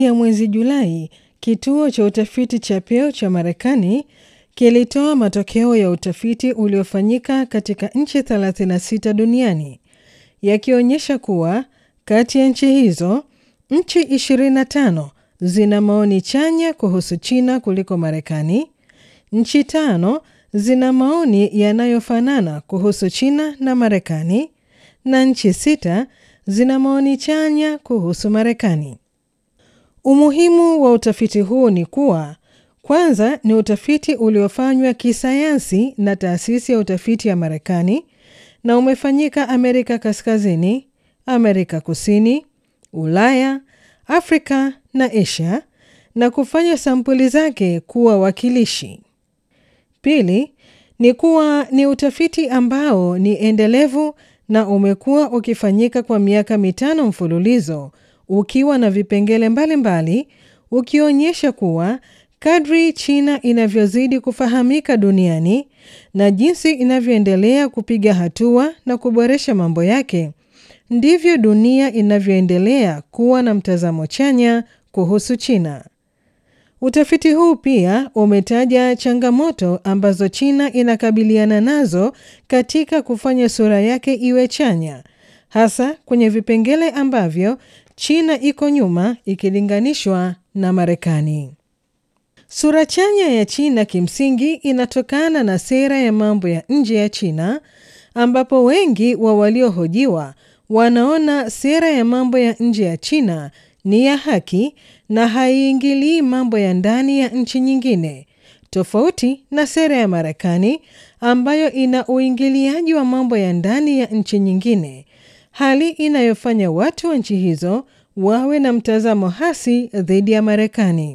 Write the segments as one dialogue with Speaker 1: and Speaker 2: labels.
Speaker 1: ya mwezi Julai, kituo cha utafiti cha Pew cha Marekani kilitoa matokeo ya utafiti uliofanyika katika nchi 36 duniani yakionyesha kuwa kati ya nchi hizo, nchi 25 zina maoni chanya kuhusu China kuliko Marekani, nchi tano zina maoni yanayofanana kuhusu China na Marekani, na nchi sita zina maoni chanya kuhusu Marekani. Umuhimu wa utafiti huu ni kuwa kwanza, ni utafiti uliofanywa kisayansi na taasisi ya utafiti ya Marekani na umefanyika Amerika Kaskazini, Amerika Kusini, Ulaya, Afrika na Asia na kufanya sampuli zake kuwa wakilishi. Pili, ni kuwa ni utafiti ambao ni endelevu na umekuwa ukifanyika kwa miaka mitano mfululizo ukiwa na vipengele mbalimbali mbali, ukionyesha kuwa kadri China inavyozidi kufahamika duniani na jinsi inavyoendelea kupiga hatua na kuboresha mambo yake, ndivyo dunia inavyoendelea kuwa na mtazamo chanya kuhusu China. Utafiti huu pia umetaja changamoto ambazo China inakabiliana nazo katika kufanya sura yake iwe chanya, hasa kwenye vipengele ambavyo China iko nyuma ikilinganishwa na Marekani. Sura chanya ya China kimsingi inatokana na sera ya mambo ya nje ya China ambapo wengi wa waliohojiwa wanaona sera ya mambo ya nje ya China ni ya haki na haiingilii mambo ya ndani ya nchi nyingine, tofauti na sera ya Marekani ambayo ina uingiliaji wa mambo ya ndani ya nchi nyingine, hali inayofanya watu wa nchi hizo wawe na mtazamo hasi dhidi ya Marekani.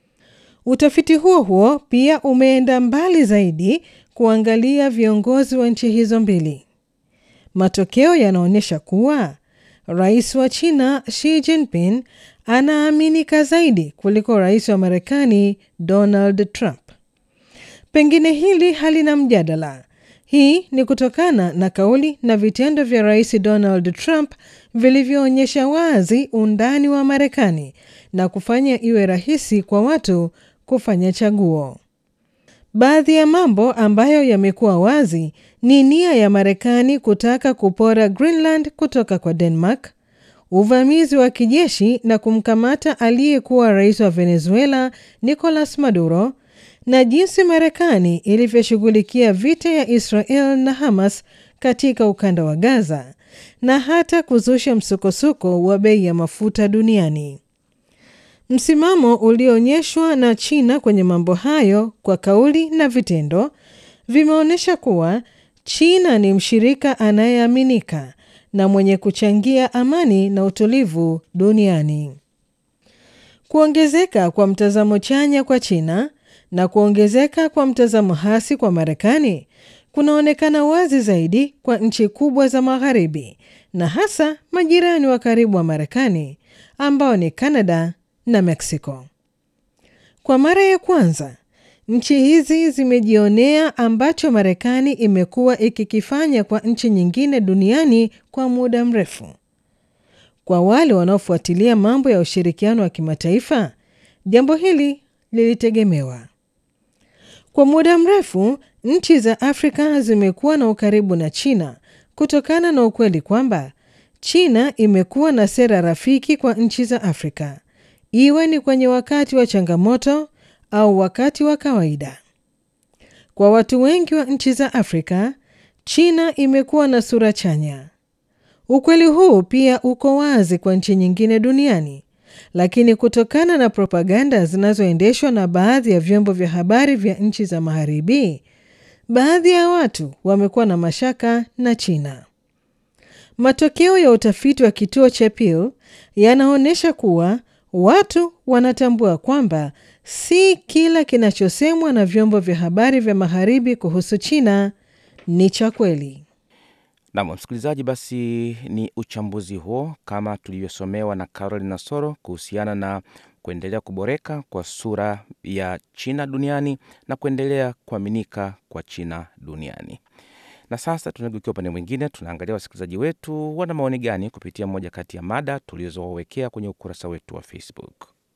Speaker 1: Utafiti huo huo pia umeenda mbali zaidi kuangalia viongozi wa nchi hizo mbili. Matokeo yanaonyesha kuwa rais wa China Xi Jinping anaaminika zaidi kuliko rais wa Marekani Donald Trump. Pengine hili halina mjadala. Hii ni kutokana na kauli na vitendo vya rais Donald Trump vilivyoonyesha wazi undani wa Marekani na kufanya iwe rahisi kwa watu kufanya chaguo. Baadhi ya mambo ambayo yamekuwa wazi ni nia ya Marekani kutaka kupora Greenland kutoka kwa Denmark, uvamizi wa kijeshi na kumkamata aliyekuwa rais wa Venezuela Nicolas Maduro, na jinsi Marekani ilivyoshughulikia vita ya Israel na Hamas katika ukanda wa Gaza, na hata kuzusha msukosuko wa bei ya mafuta duniani. Msimamo ulioonyeshwa na China kwenye mambo hayo kwa kauli na vitendo vimeonyesha kuwa China ni mshirika anayeaminika na mwenye kuchangia amani na utulivu duniani. Kuongezeka kwa mtazamo chanya kwa China na kuongezeka kwa mtazamo hasi kwa Marekani kunaonekana wazi zaidi kwa nchi kubwa za Magharibi na hasa majirani wa karibu wa Marekani ambao ni Kanada na Mexico. Kwa mara ya kwanza, nchi hizi zimejionea ambacho Marekani imekuwa ikikifanya kwa nchi nyingine duniani kwa muda mrefu. Kwa wale wanaofuatilia mambo ya ushirikiano wa kimataifa, jambo hili lilitegemewa. Kwa muda mrefu, nchi za Afrika zimekuwa na ukaribu na China kutokana na ukweli kwamba China imekuwa na sera rafiki kwa nchi za Afrika iwe ni kwenye wakati wa changamoto au wakati wa kawaida. Kwa watu wengi wa nchi za Afrika, China imekuwa na sura chanya. Ukweli huu pia uko wazi kwa nchi nyingine duniani, lakini kutokana na propaganda zinazoendeshwa na baadhi ya vyombo vya habari vya nchi za Magharibi, baadhi ya watu wamekuwa na mashaka na China. Matokeo ya utafiti wa kituo cha Pew yanaonyesha kuwa watu wanatambua kwamba si kila kinachosemwa na vyombo vya habari vya magharibi kuhusu China ni cha kweli.
Speaker 2: Nam msikilizaji, basi ni uchambuzi huo kama tulivyosomewa na Caroline Nasoro kuhusiana na kuendelea kuboreka kwa sura ya China duniani na kuendelea kuaminika kwa China duniani. Na sasa tunageukia upande mwingine, tunaangalia wasikilizaji wetu wana maoni gani kupitia moja kati ya mada tulizowawekea kwenye ukurasa wetu wa Facebook.